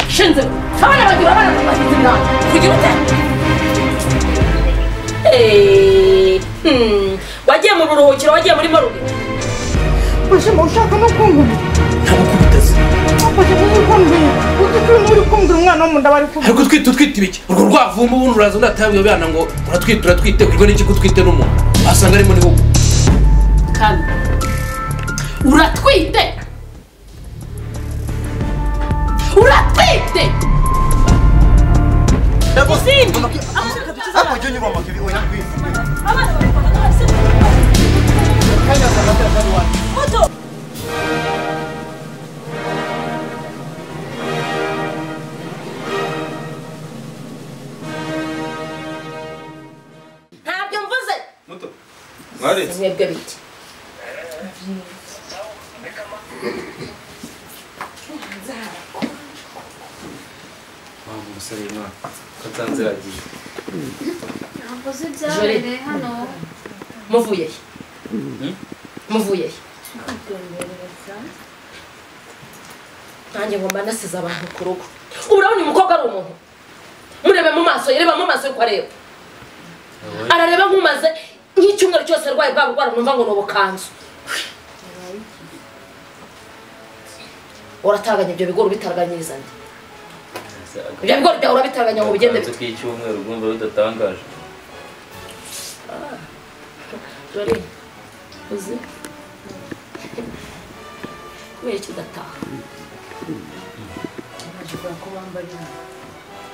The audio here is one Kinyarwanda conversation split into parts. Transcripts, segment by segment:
shinze abana banjye urabona bagenzi banjye kugira ute Eh, hmm, wagiye mu buruhukiro wagiye muri maruge bashema ushaka no kumbwira ntabwo kubitaze ufashe kumbwira uzi ko iyo uri kumbwira umwana wo mu nda bari ariko twite utwite ibiki urwo rwavumba ubundi uraza uratanga abana ngo uratwite uratwite urwo ni iki utwite n'umuntu wasanga arimo n'ihugu kandi uratwite uratwite izindi ariko ujya unyura amakiri wenda kwiza abana bari kubona hasi kandi asanga atari iwacu muto ntabyo mvuze muto mwaretse mwebwe bite mpamvu umusore mwaka ko atanze yagiye ntabwo uzi ibyabereye hano muvuye he muvuye he nanjye ngomba nasize abantu ku rugo ubu urabona uyu mukobwa ari umuntu murebe mu maso ye reba mu maso ye uko areba arareba nk'umaze nk'icyumweru cyose arwaye bwa burwara numva ngo ni ubukanzu urataganya ibyo bigori ubitaraganyiriza nde ibyo bigori byawe urabitaraganya ngo bigende bite k'icyumweru rwumva bidatangaje dore uzi kubera iki udataha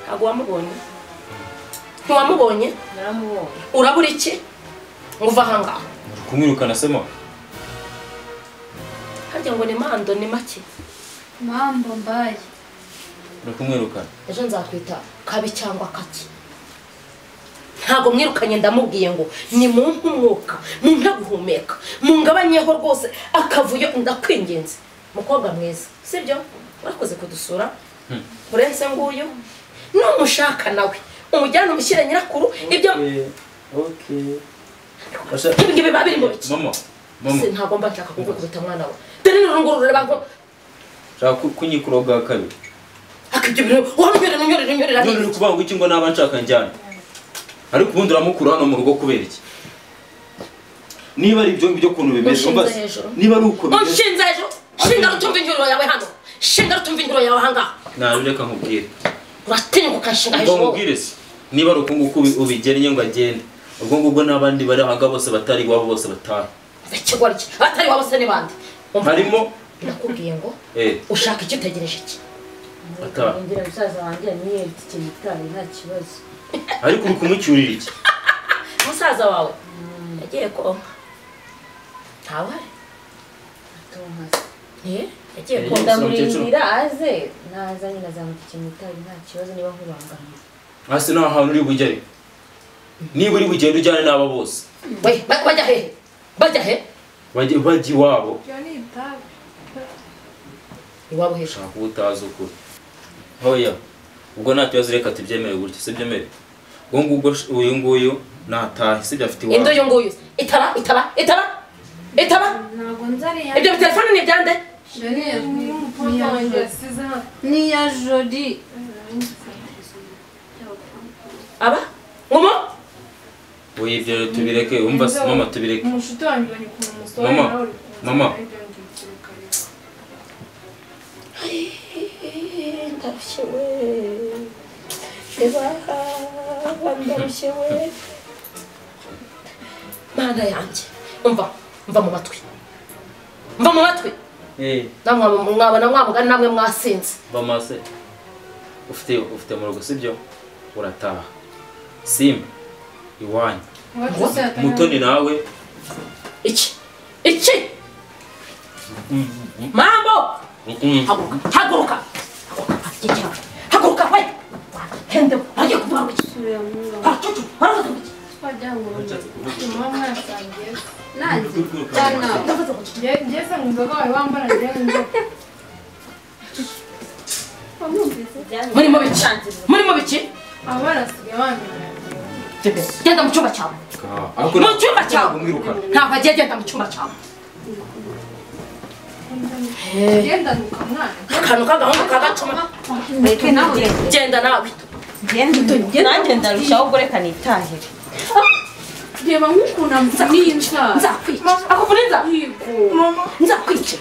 ntabwo wamubonye ntiwamubonye naramubonye urabura iki ngo uve aha ngaha kumwirukana se mama harya ngo ni mando ni make mpamvu mbaye uri kumwirukana ejo nzakwita kabi cyangwa kaki ntabwo mwirukanye ndamubwiye ngo ni mu umwuka mumpe guhumeka mungabanyeho rwose akavuyo ndakwingenze mukobwa mwiza sibyo urakoze kudusura urenze nguyu numushaka nawe umujyane umushyire nyirakuru ibyo ibi ngibi biba biri mu biki mama mama Se, ntabwo mba nshaka kugukubita mwana we dore ni urunguru rureba nko nshaka ku- kunyikura bwa kabiri akabyo bintu warunyurira unyurira unyurira none uri kuvuga ngo iki ngo naba nshaka njyana ariko ubundi uramukura hano mu rugo kubera iki niba ari ibyo ngibyo ukuntu bimeze Unshinze umva hejuru. niba ari uko bimeze unshinze hejuru shinga rutumva induro yawe hano shinga rutumva induro yawe aha ngaha nabi reka nkubwire uratinyuka ukanshinga hejuru wowe ubwo nkubwire se niba ari uko nguko ubi- ubigennye ngo agende ubwo ngubwo n'abandi bari aha ngaha bose batari iwabo bose bataha ikigori cye abatari wabo se n'ibandi Umva, harimo nakubwiye ngo eh ushaka icyo utegereje iki Ataha. ngira musaza wanjye yamwiyeretse ikintu itabi nta kibazo ariko uri kumucyurira iki musaza wawe yagiye konka ntawari atumasa Eh, yagiye Eh, konka ndamuririra aze naza nyine azamuka ikintu itabi nta kibazo niba nkubangamiye hasi nta hantu uri bujye ariko niba uri bugende ujyane n'aba bose we ba- bajya hehe bajya he bajye bajya iwabo iyo ni itabi iwabo hejuru ushaka uwo utazi ukuri hoya ubwo nta kibazo reka tubyemere gutya si byemere ubwo ngubwo sh- uyu nguyu natahe sibyo afite inzu iwabo uyu nguyu itara itara itara itara ntabwo nzi ariya ibyo biterefone ni ibyande jori niya jori niya jori aba ngumo wowe ibyo rero tubireke wumva se mama tubireke umushuti wanjye ubonye ukuntu umusohora Mama, nawe uri mama. ibyo ngibyo kare. ndarushye we reba ndarushye we mana yanjye umva mva mu matwi mva mu matwi eh namwe mwabona mwamugani namwe mwasinze bamase ufite ufite mu rugo sibyo urataha simba iwanyu Iwacu se hatari mutoni nawe iki iki mambo haguruka haguruka haguruka haguruka we hende bagiye kuvuga ngo iki haracucu baravuga ngo iki twajya ngo muba mwasangiye nanjye cyane ndavuze ngo iki Nge- nge se nkumva ko wari wambara njyewe nzoka murimo biki murimo biki aba barasigaye bamenya genda mu cyumba cyawe ariko mu cyumba cyawe umwirukana ntabwo agiye agenda mu cyumba cyawe genda ukamwana akantu k'agahungu kagacuma mureke nagende genda nawe ngende nanjye ndarushaho kureka nitahire reba nk'ukuntu amvunira nzakwica akuvuniza nzakwica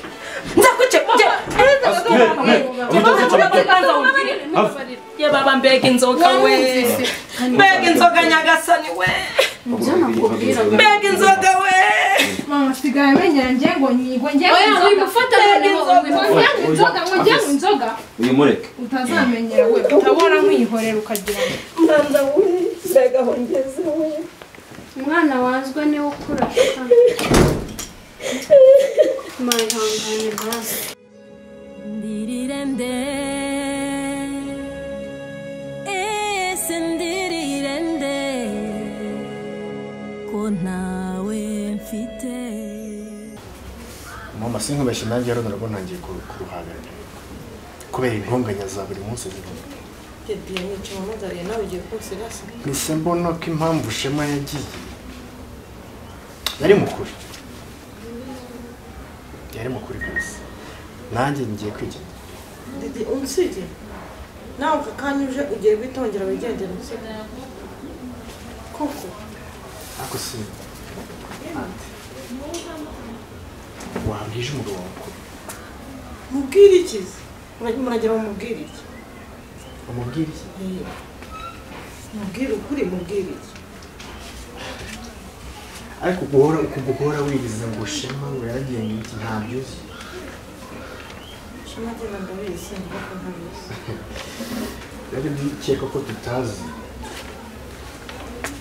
nzakwica genda yebaba mbega inzoga we mbega inzoga nyagasani we mbega inzoga we mama sigaye menyera ngengo nyigwe ngengo oya wimufata noneho wimufata ngengo inzoga ngo ngengo inzoga uyimureke utazamenyera we utabona nkuyihorera ukagira ngo umwana wanzwe niwe ukura mayihangane hasi Ndirirende Ese ndirirende Ko ntawe mfite mama sinkubeshye nanjye rero ndabona ntangiye ku- kuruhagarara kubera intonganya za buri munsi zirimo mise mbona ko impamvu shema yagiye yari mukuri yari mukuri kabisa nanjye ngiye kwigenera ariko si wabwije umugabo wawe ko umubwire iki ariko guhora uku guhora wiriza ngo shema ngo yaragiye ngo iki ntabyuzi rero ndikeka ko tutazi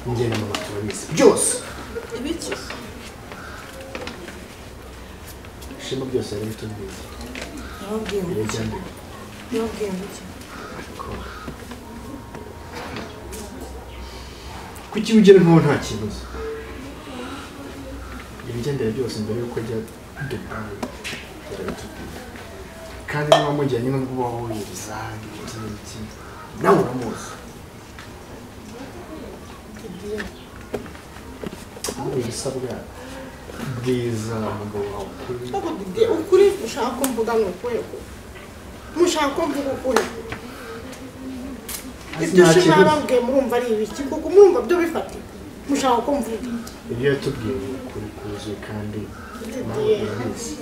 njye na mama turabizi byose shema byose yari bitubwiye yari byambere ariko kuki ugera nkaho nta kintu uzi ibigendera byose mbere y'uko ajya dubayi yarabitubwiye kandi niba mujyanye n'ubwo uba wubahiriza ibiki n'ibiki nawe uramuzi ahubwo ibisabwa bwiza umugabo wawe ukuri ukuri ushaka ko mvuga ni ukwego mushaka ko mvuga ukwego Azi ibyo nta shema kibazo. yababwiye murumva ari ibiki kuko murumva byo bifatika mushaka ko mvuga ibyo yatubwiye ni ukuri kuzuye kandi nawe urabizi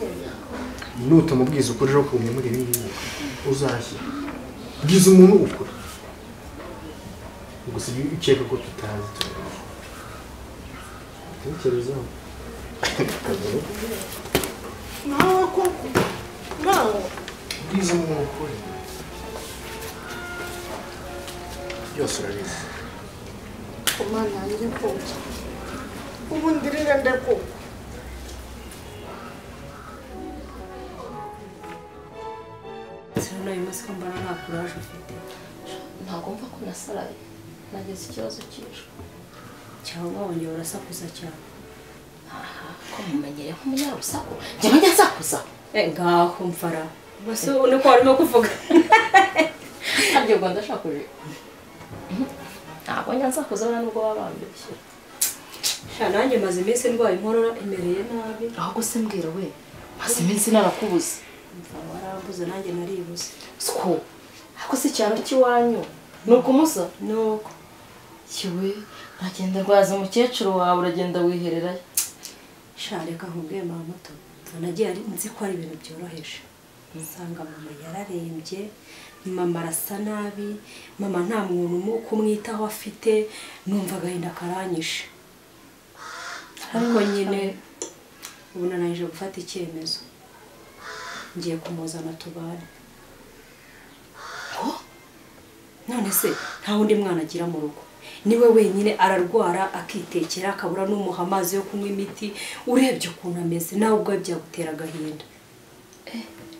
nutamubwiza ukuri rero kumwemura ibi ngibi uzashya bwiza umuntu ukuri gusa iyo ukeka ko tutazi turabizi tekerezaho kagabo nawe koko nawe bwiza umuntu ukuri byose urabizi ku mana yanjye koko ubu ndirirende koko uyu munsi ko mbona nta kuraje ufite ntabwo mva ko nasaraye nagize ikibazo cy'ijwi cyangwa wongera urasakuza cyane ko mumenyereye nk'umunyarusaku njyewe njya nsakuza ngaho mfara bose ubona ko warimo kuvuga harya ubwo ndashakuje ntabwo njya nsakuza buriya nubwo baba bambeshye Sha, nanjye maze iminsi ndwaye inkorora imereye nabi ahubwo se mbwira we maze iminsi narakubuze mfara warambuze nanjye naribuze siko ariko si icyaro cy'iwanyu ni ukumusa nuko kiwe uragenda rwaza umukecuru wawe uragenda wihererayo sha reka nkubwiye mama muto anagiye ari nzi ko ari ibintu byoroheje usanga mama yararembye mama arasa nabi mama nta muntu umu- kumwitaho afite numva agahinda karanyishe ariko nyine ubu nananije gufata icyemezo ngiye kumuzana tubane none se nta wundi mwana agira mu rugo niwe wenyine ararwara akitekera akabura n'umuha amazi yo kunywa imiti urebye ukuntu ameze nawe ubwawe byagutera agahinda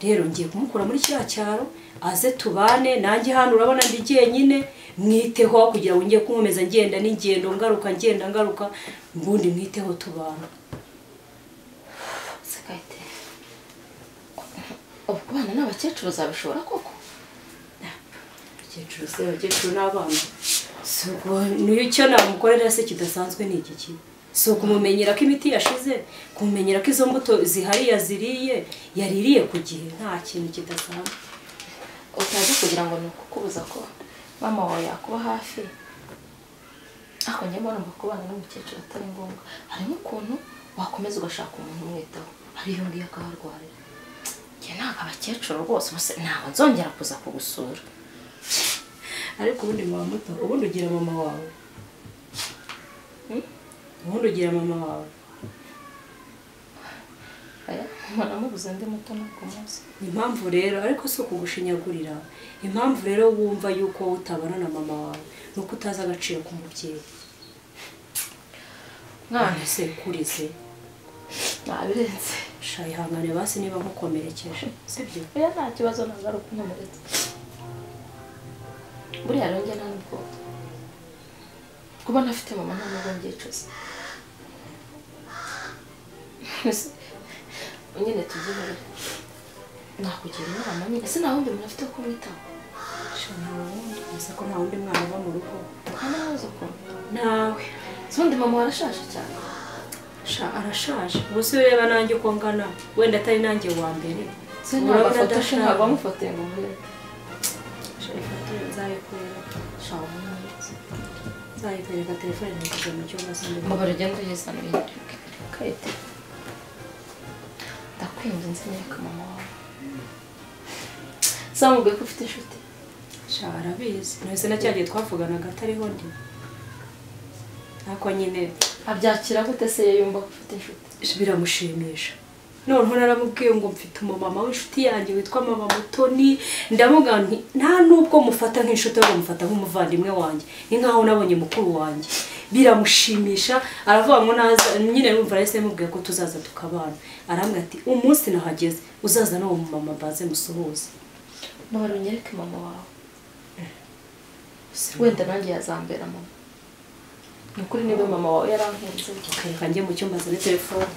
rero ngiye kumukura muri kiriya cyaro aze tubane nanjye hano urabona ndi jyenyine mwiteho aho kugira ngo ngiye kumumeza ngenda n'ingendo ngaruka ngenda ngaruka mbundi mwiteho tubana se gahite ubu kubana n'abakecuru zabishobora koko abakecuru se abakecuru n'abana si ubwo niyo icyo namukorera se kidasanzwe ni iki ki si ukumumenyera ko imiti yashize kumumenyera ko izo mbuto zihari yaziriye yaririye ku gihe nta kintu kidasanzwe utazi kugira ngo ni ukukubuza ko mama wawe yakuba hafi ariko njye mbona mba kubana n'umukecuru atari ngombwa harimo ukuntu wakomeza ugashaka umuntu umwitaho hari iyo ngiyo akaharwarira njye ntabwo abakecuru rwose bose ntabwo nzongera kuza kugusura ariko ubundi muba muto ubundi ugira mama wawe ubundi ugira mama wawe mwanamubuze ndi muto ntabwo muzi impamvu rero ariko si ukugushinyagurira impamvu rero wumva yuko wowe utabana na mama wawe ni uko utazi agaciro k'umubyeyi mwana se kurize nabirenze shayihangane basi niba nkukomerekeje sibyo oya nta kibazo ntabwo ari ukunkomeretsa buriya rero njye nta nubwo kuba nafite mama nta nubwo mbyicuza nyine tubyibare nakugira inama nyine ese nta wundi muntu afite ko mwitaho uzi ko nta wundi mwana uba mu rugo hano ntuzi ukuntu nawe ubundi mama warashaje cyane sha arashaje ubuse ureba nanjye uko ngana wenda atari nanjye wa mbere se ntabwo afotoje ntabwo wamufotoye ngo murebe nzayikwereka telefone ntikujya mu cyumba ngo baragende uyizanire kayite ndakwinze nzanyereka mama wawe zamubwiye ko ufite inshuti sha arabizi mwese na cya gihe twavuganaga atariho ndi ariko nyine abyakira gute se iyo yumva ko ufite inshuti biramushimisha noneho naramubwiye ngo mfite umumama w'inshuti yanjye witwa mama mutoni ndavuga nti nta n'ubwo mufata nk'inshuti ahubwo mufata nk'umuvandimwe wanjye ni nkaho nabonye mukuru wanjye biramushimisha aravuga ngo naza nyine numva yahise yamubwiye ko tuzaza tukabana arambwira ati umunsi nahageze uzaza n'uwo mumama mbaze musuhuze ntabwo unyereke mama wawe wenda nanjye yazambera mama ni ukuri niba mama wawe yarankunze reka njye mu cyumba azane telefone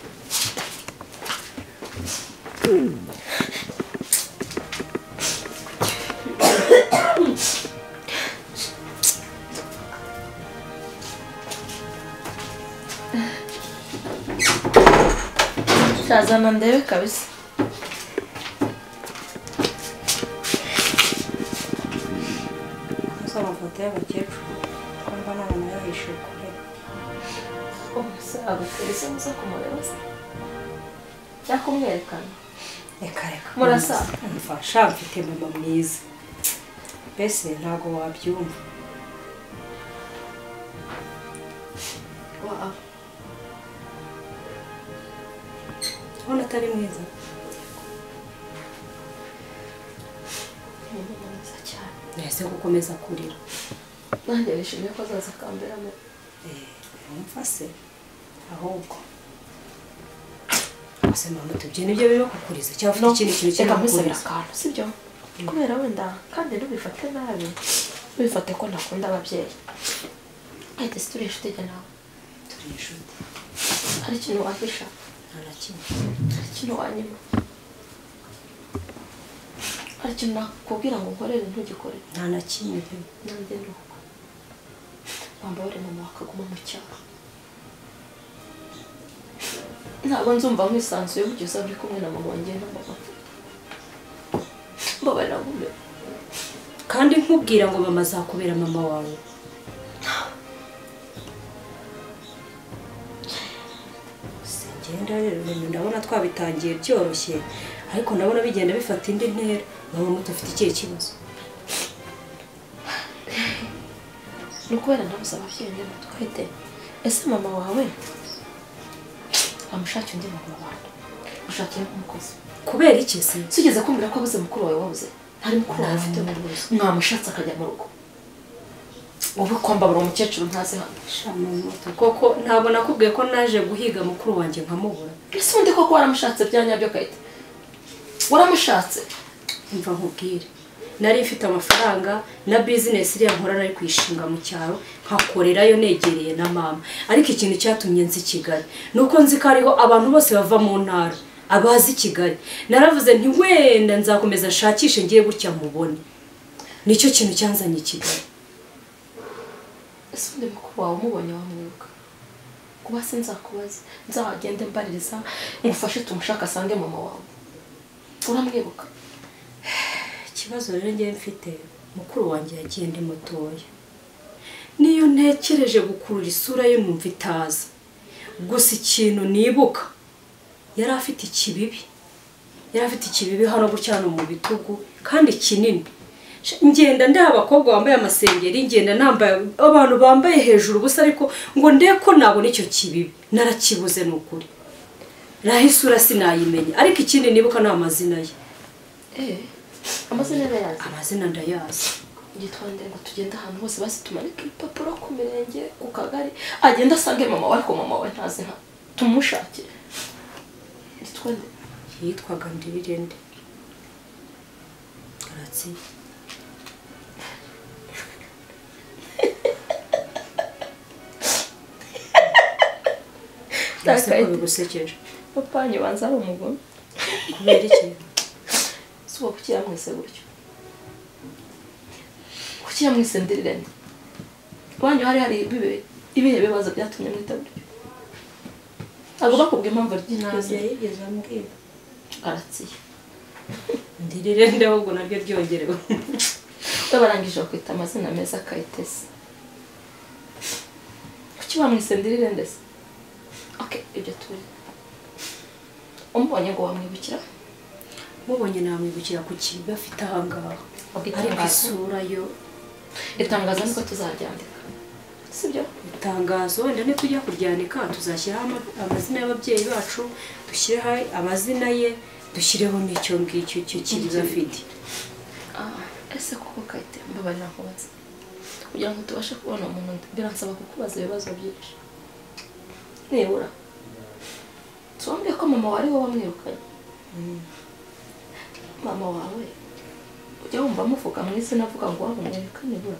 shazana ndebe kabisa gusa amafoto y'abakecuru ko mba nta muntu yahishuye kure agutera isi musa kumureba se cyangwa kumwerekana reka reka Murasa? mfasha mfite mama mwiza mbese ntabwo wabyumva wawe ubona atari mwiza ni umwana mwiza cyane mbese gukomeza kurira nanjye nishimiye ko azaza akamberamo wumva se ahubwo gusa mama tubyina ibyo biba kukuriza cyangwa ufite ikindi kintu kiri reka nkusabira kukuriza akantu sibyo kubera wenda kandi ntubifate nabi ntubifate ko ntakunda ababyeyi ahita si turi inshuti jye nawe turi inshuti hari ikintu wahisha nta na kimwe hari ikintu wanyima hari ikintu nakubwira ngo nkorere ntugikore nta na kimwe nanjye ni uko wambaye mama wakaguma mu cyaha ntabwo nzumva nkwisanzuye kugeza uri kumwe na mama wanjye na mama mbabarira gume kandi nkubwira ngo mama azakubera mama wawe Se ngenda rero ibintu ndabona twabitangiye byoroshye ariko ndabona bigenda bifata indi ntera mama muto afite ikihe kibazo ni ukubera ndabuze ababyeyi ngo twite ese mama wawe amushakira undi mama wawe ushakira nk'umukozi kubera iki se tugeze kumvira ko abuze mukuru wawe wabuze ntari mukuru wawe afite mu rwose mwamushatse akajya mu rugo wowe kwambabura umukecuru ntazi hano shama muto koko ntabwo nakubwiye ko naje guhiga mukuru wanjye nkamubura ese undi koko waramushatse bya nyabyo kayita waramushatse mva nkubwire nari mfite amafaranga na bizinesi iriya nkora nari kuyishinga mu cyaro nkakorerayo negereye na mama ariko ikintu cyatumye nzi kigali ni uko nzi ko hariho abantu bose bava mu ntara abazi kigali naravuze nti wenda nzakomeza nshakishe ngiye gutya mubone nicyo kintu cyanzanye i kigali ese undi mukuru wawe umubonye wamwibuka kuba sinzakubaza nzahagende mbaririza ngufashe tumushaka asange mama wawe uramwibuka ikibazo rero ngewe mfite mukuru wanjye yagiye ndi mutoya niyo ntekereje gukurura isura ye numva itaza gusa ikintu nibuka yari afite ikibibi yari afite ikibibi hano gutya hano mu bitugu kandi kinini ngenda ndeba abakobwa bambaye amasengeri ngenda nambaye abantu bambaye hejuru ubusa ariko ngo ndebe ko nabona icyo kibibi narakibuze ni ukuri naho isura sinayimenya ariko ikindi nibuka ni amazina ye amazina yayazi amazina ndayazi gitwande ngo tugende ahantu hose basi tumanike ibipapuro ku mirenge ku kagari agenda asange mama we ariko mama we ntazi nka tumushakire gitwande yitwaga ndirirende garatsiye Mbese ko bigusekeje papa wanjye banza ari umugome kubera iki si uwo kukira mwese gutyo kukira mwese ndirirende iwanyu hari hari ibibe- ibihe bibazo byatumye mwita gutyo agomba kubwira impamvu ry'inyange yigeze ambwira aratsiye ndirirende ahubwo naryo ryongerewe we barangije bakwita amazina meza kayitesi kuki bamwisendirire ndetse oke ibyo turi umubonye ngo wamwibukira mubonye namwibukira ku kibi afite ahangaha ariko itangazo? isura yo itangazo niko tuzaryandika sibyo itangazo wenda nitujya kuryandika tuzashyiraho ama- amazina y'ababyeyi bacu dushyireho amazina ye dushyireho n'icyo ngicyo icyo kibi afite Ah, ese koko kayite mbabarira nkubaze kugira ngo tubashe kubona umuntu biransaba kukubaza ibibazo byinshi nibura tuwambwiye ko mama wari we wamwirukanye mama wawe ujya wumva amuvuga mu izina avuga ngo waba umwereka nibura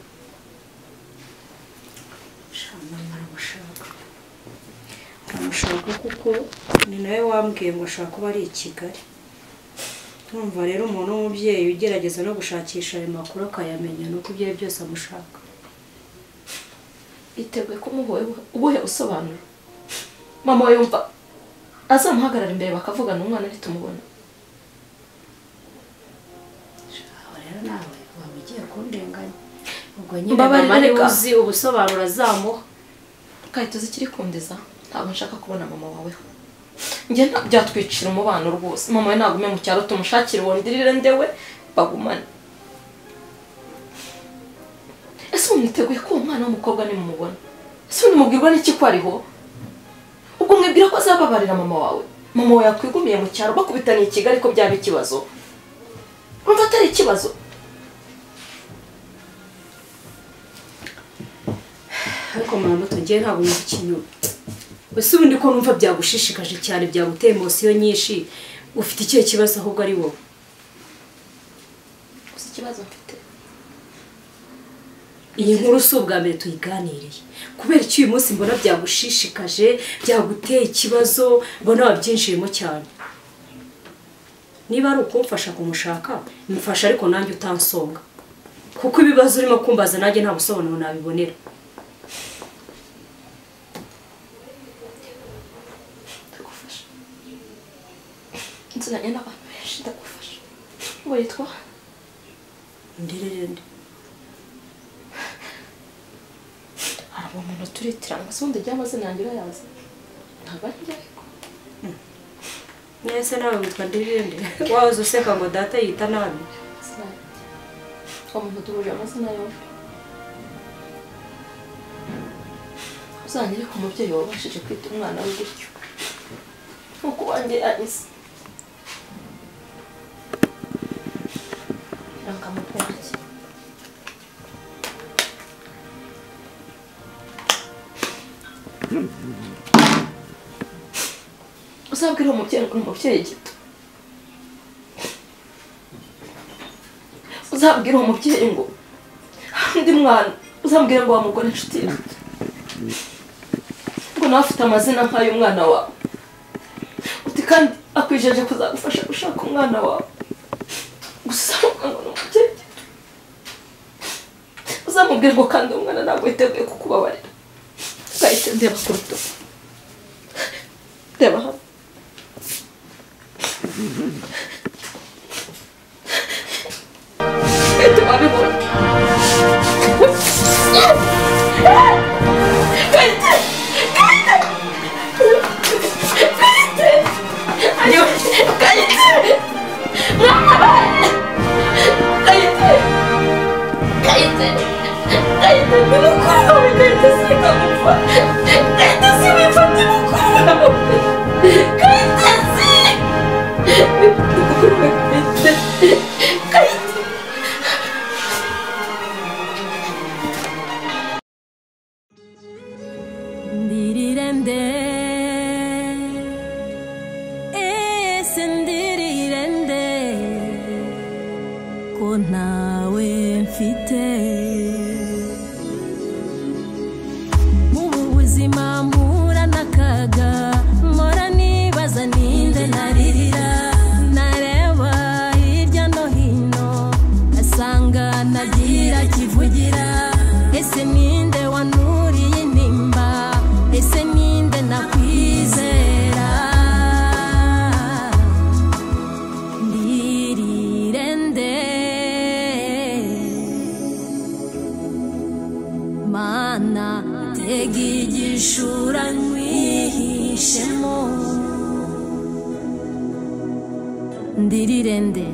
shama muramushaka muramushaka kuko ni nawe wambwiye ngo ashaka kuba ari i kigali urumva rero umuntu w'umubyeyi ugerageza no gushakisha ayo makuru akayamenya ni uko ibyo ari byose amushaka biteguye kumuha ubuhe busobanuro mama we yumva azamuhagarara imbere bakavugana umwana ntitumubona aho rero nawe waba ugiye kundenganya ubwo nyine Mbabarira, mama niwe reka. uzi ubusobanuro azamuha kayite uzi ikiri kundiza ntabwo nshaka kubona mama waweho njye nta- byatwicira umubano rwose mama we nagume mu cyaro tumushakire uwo ndirire ndewe bagumane ese ubu mwiteguye ko uwo mwana w'umukobwa nimumubona ese ubu nimubwirwa n'iki ko ariho ubwo mwibwira ko azababarira mama wawe mama wawe yakwigumiye mu cyaro bakubitaniye i kigali ko byaba ikibazo urumva atari ikibazo ariko muramuto ngewe ntabwo numva ikinyoma ese ubundi ko numva byagushishikaje cyane byaguteye emosiyo nyinshi ufite ikihe kibazo ahubwo ari wowe gusa ikibazo mfite iyi nkuru si ubwa mbere tuyiganiriye kubera icyo uyu munsi mbona byagushishikaje byaguteye ikibazo mbona wabyinjiyemo cyane niba ari ukumfasha kumushaka mfasha ariko nanjye utansonga kuko ibibazo urimo kumbaza nanjye nta busobanuro nabibonera ndagufasha nziranye n'abantu benshi ndagufasha uwo yitwa ndirerende hari umuntu turitiranga se ubundi ry'amazina yanjye urayazi ntabwo ari njye ariko mwese nawe witwa ndirerende wahoze useka ngo data yita nabi sinayita uwo muntu duhuje amazina yombi uzanyere ku mubyeyi wabashije kwita umwana we gutyo nk'uko wanjye yanyise irangamukunda cye uzabwire uwo mubyeyi ngo ni umubyeyi gito uzabwire uwo mubyeyi ngo hari undi mwana uzambwire ngo wamugore inshuti yawe ngo nawe afite amazina nk'ay'umwana wawe uti kandi akwijeje kuzagufasha gushaka umwana wawe gusa uvuga ngo ni umubyeyi gito uzamubwire ngo kandi uwo mwana ntabwo yiteguye kukubabarira ugahita ndeba ku rutugu reba hano Fete wabibona Fete Fete Ayo Kayite Mama Kayite Kayite Kayite nimukuru Kayite siko mfa Kayite si mfa nimukuru Kayite si Nimukuru Kayite Kayite Dirirende Esendirirende Ko ntawe mfite Mubu buzima mpura n'akaga Mpora nibaza ninde naririra Nareba hirya no hino Asanga nagira kivugira Ese ninde wanuriye intimba Ese ninde nakwizera Ndirirende Mana tega igishura nkwihishemo Ndirirende